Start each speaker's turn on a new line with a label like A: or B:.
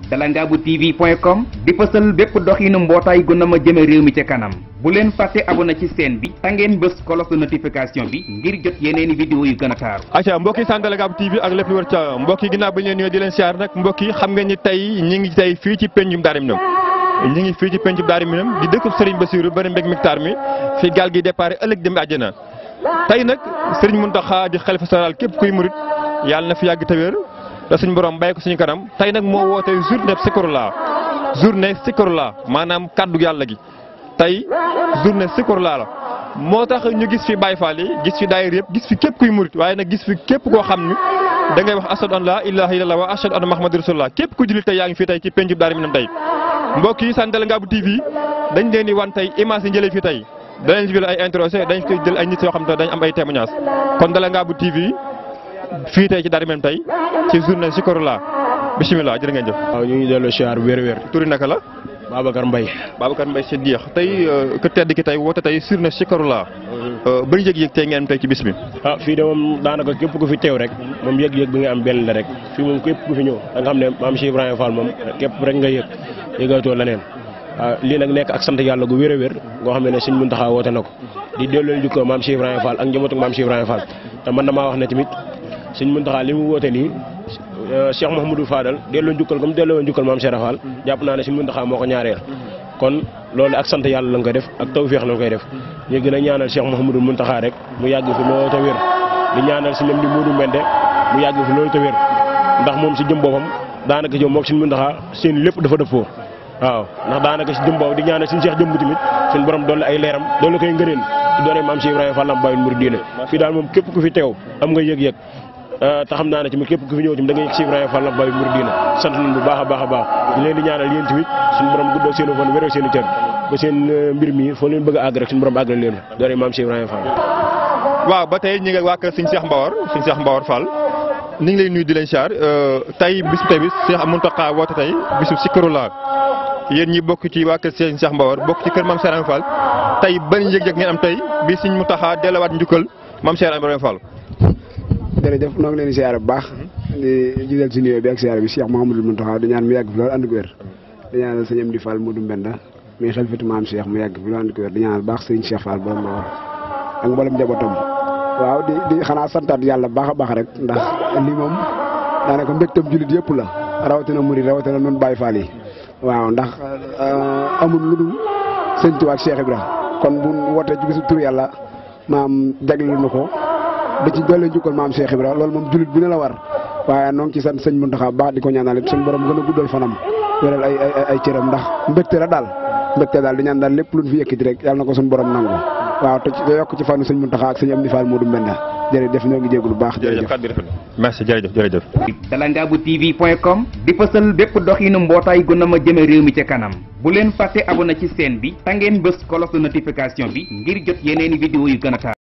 A: dalangaabu tv point com di fësal bépp doxinu mbootaay gu na ma jëme réew mi ca kanam bu leen fàtte abonné ci chaîne bi ta ngeen bës cloche de notification bi ngir jot yeneeni vidéo yu gën a taaru
B: acca mbokk yi sant Dalangaabu TV ak lépp lu wër ca mbokk yi ginnaaw ba ñu leen nuyoo di leen siyaar nag mbokk yi xam ngeen ni tey ñi ngi tey fii ci pencum Daaru Minam ñi ngi fii ci pencum Daaru Minam di dëkk Serigne Bassirou bari mbég mictar mi fi gaal gi départ ëllëg dem àjjana tey nag Serigne Mountakha di xalifa général képp kuy murit yàlla na fi yàgg te wér te suñu borom bàyyi ko suñu kanam tey nag moo woote journée Zikrullah journée Zikrullah maanaam kaddu yàlla gi tey journée Zikrullah la moo tax ñu gis fi Baye Fall yi gis fi daayir yëpp gis fi képp kuy murit waaye nag gis fi képp koo xam ni da ngay wax ashadu an la ilaha illallah wa ashadu anna muhammadu rasulullah képp ku jullit tey yaa ngi fii tey ci pencum Daaru Minam tey mbokk yi sant Dalangaabu TV dañ leen di wan tey image yi njëlee fii tey danañ jël ay interrogé dañ koy jël ay nit yoo xam ne dañ am ay témoignage kon Dalangaabu TV fii tey ci Daaru Minam tey ci journée Zikrullah bisimilah jërë ngeen jëf.
C: waaw ñu ngi delloo siyaar wér wér
B: turi naka la.
C: Babacar Mbaye
B: Babacar Mbaye si diix tey ku tedd ki tey woote tey journée Zikrullah bari yëg-yëg tey ngeen am tey ci bis bi.
C: ah fii de moom daanaka képp ku fi teew rek moom yëg-yëg bi nga am benn la rek fii moom képp ku fi ñëw da nga xam ne maam Cheikh Ibrahima Fall moom képp rek nga yëg yëgatoo leneen waaw lii nag nekk ak sant yàlla gu wér a wér ngoo xam ne Sëñ Muntaxa woote na ko di delloo jukkoo maam Cheikh Ibrahima Fall ak njabootu maam Cheikh Ibrahima Fall te man damaa wax ne tamit Sëñ Muntaxa li mu woote nii Cheikh Mouhamadou Fadal delloo njukkal comme delloo njukkal maam Cheikh Fall jàpp naa ne Sëñ Muntaxa moo ko ñaareel kon loolu ak sant yàlla la nga koy def ak tawféex la nga koy def ñu gën a ñaanal Cheikh Mouhamadou Muntaxa rek mu yàgg fi loolu te wér di ñaanal si ñoom di Modou Mbende mu yàgg fi loolu te wér ndax moom si jëm boppam daanaka jëm moog Sëñ Muntaxa seen lépp dafa dëppoo waaw ndax daanaka si jëm boobu di ñaanal suñu Cheikh jëmb tamit suñu borom dolli ay leeram dolli koy ngëneel ci doone maam Cheikh Ibrahima Fall Baye Mouride diine fii daal moom képp ku fi teew am nga yëg-yëg te xam naa ne tamit képp ku fi ñëw tamit da nga yëg Cheikh Ibrahima Fall Baye Mouride diine sant nañ bu baax a baax a baax ñu leen di ñaanal yéen tamit suñu borom guddoo seen fan wéral seen i cër ba seen mbir mi foo leen bëgg a àgg rek suñu borom àggal leen doone maam Cheikh Ibrahima Fall
B: waaw ba tey ñi nga waa kër Sëñ Cheikh Mbawar Sëñ Cheikh Mbawar Fall ni ngi lay nuyu di leen siyaar tey bis tey bis Cheikh Mountakha woote tey bisu Zikrullah yéen ñi bokk ci waa kër Sëñ Cheikh Mbawar bokk ci kër Mame Cheikh Ibrahima Fall tey ban yëg-yëg ngeen am tey bi Sëñ Mountakha delluwaat njukkal Mame Cheikh Ibrahima Fall.
D: jërëjëf noo ngi leen di siyaare bu baax di gisal si nuyoo bi ak siyaare bi Cheikh Mouhamadou Mountakha di ñaan mu yàgg fi loolu ànd ko wér di ñaanal sëñ Amdi Fall Modou Mbenda muy xelfatu maam Cheikh mu yàgg fi loolu ànd ko wér di ñaanal baax sëñ Cheikh Fall borom Mbawar ak mboolem njabootam waaw di di xanaa santaat yàlla baax a baax rek ndax lii moom daanaka mbégtam jullit yëpp la rawatina murid rawatina nun Baye Fall yi waaw ndax amul lu dul sëñ Tuubaa ak Cheikh Ibra kon bu wootee ci bisu tur yàlla maam jagleel na ko da ci doole njukkal maam Cheikh Ibra loolu moom jullit bu ne la war waaye noo ngi ci sant sëñ Muntaxa baax di ko ñaanal it suñu borom gën a guddal fanam wéral ay ay ay cëram ndax mbégte la daal mbégte daal di ñaan daal lépp luñ fi yëkkati rek yàlla na ko suñu borom nangu waaw te yokk ci fanu sëñ Muntaxa ak sëñ Amdi Fall Modou Mbenda jërëjëf ñoo ngi jégalu baax
B: jërëjëf kàddu rafet merci jërëjëf jërëjëf.
A: dalangaabu tv point com di fësal bépp doxinu mbootaay gu na ma jëme réew mi ca kanam bu leen fàtte abonné ci chaîne bi ta ngeen bës cloche de notification bi ngir jot yeneeni vidéo yu gën a taaru